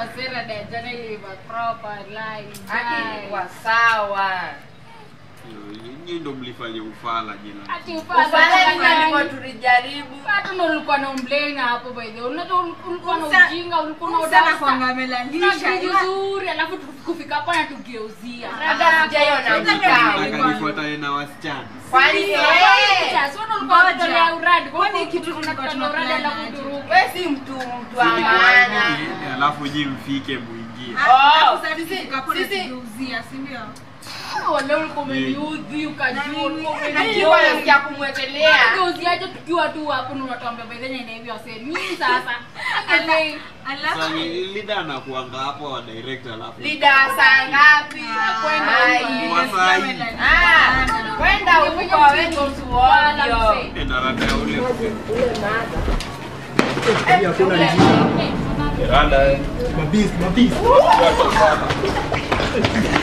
wasera da jana ilikuwa proper line. Haki ilikuwa sawa. Nyinyi ndo mlifanya ufala jina. Ati ufala Ufala jana ndivyo nani? tulijaribu. Hata ndo ulikuwa na umblame hapo by the way. Unajua ulikuwa na Umsa- ujinga, ulikuwa na Sana udasta. kwanga amelalisha. vizuri alafu tukufika hapa na tugeuzia. Hata sijaiona Hata mkao. mimi- Akanifuata na wasichana. Kwani eh, Sasa wewe ulikuwa unatolea uradi. Kwa Kwani nini kitu kitu tulikuwa tunatolea uradi tunaplan alafu aje? turuke? wewe si mtu mtu wa maana. Eh, Alafu nyi mfike muingie. Oh, Sasa sisi- sisi tukapona sisi- tugeuzia, si ndio? Wale ulikuwa umeniudhi ukajua ulikuwa Najua nasikia kumwekelea. Geuziaje tukiwa tu hapo na unatuambia by the way na hivi wase nini sasa? Angalia. Alafu Sasa lida anakuanga hapo wa direct alafu. Lida saa ngapi? kwenda Ai. huko. Wasai. Ah, kwenda huko wewe ni mtu ovyo. Enda rada ya ule. hakuna njia. Rada. Mabisi, mabisi.